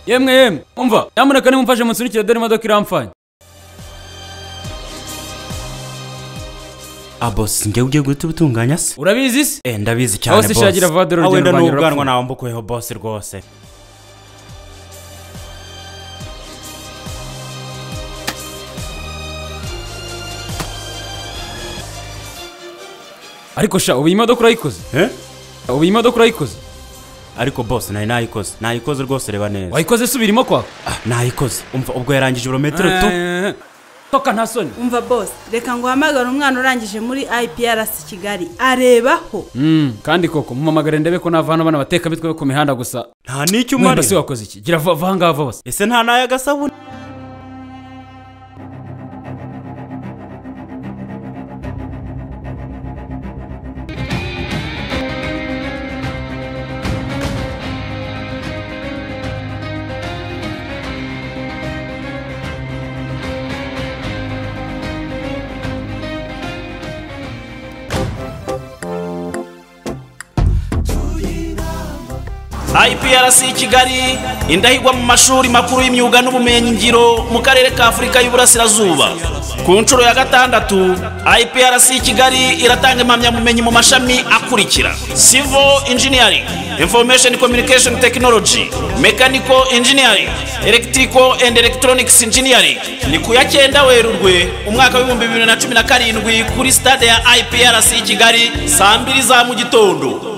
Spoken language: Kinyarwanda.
yemwe yemwe umva nyamuneka nimumfashe munsunikire dore imodoka iramfanye abosi ngewe ugiye guhita ubutunganya se urabizi se eh ndabizi cyane Aho bosi se shagira vador aho urugendo wenda rwanjye n'ubwanwa rurapfuye. nawambukuyeho bosi rwose ariko sha ubu iyi modoka urayikoze eh ubu iyi modoka urayikoze ariko bosi nari nayikoze nayikoze rwose reba neza wayikoze subirimo kwa Ah, nayikoze umva ubwo yarangije ibirometero tu Eh, toka nta soni umva bose reka nguhamagare umwana urangije muri iprc kigali arebaho Mm, kandi koko mumamagare ndebe ko navana bana bateka mitwe yo ku mihanda gusa nta n'icyo mwenda umara si wakoze iki gira va va ngaha va bose ese nta n'ay'agasabune IPRC Kigali indahigwa mu mashuri makuru y'imyuga n'ubumenyingiro mu karere ka Afurika y'Uburasirazuba ku nshuro ya gatandatu IPRC Kigali iratanga impamyabumenyi mu mashami akurikira Civil Engineering Information Communication Technology Mechanical Engineering Electrical and Electronics Engineering ni ku ya cyenda Werurwe umwaka w'ibihumbi bibiri na cumi na karindwi kuri stade ya IPRC Kigali saa mbiri za mu gitondo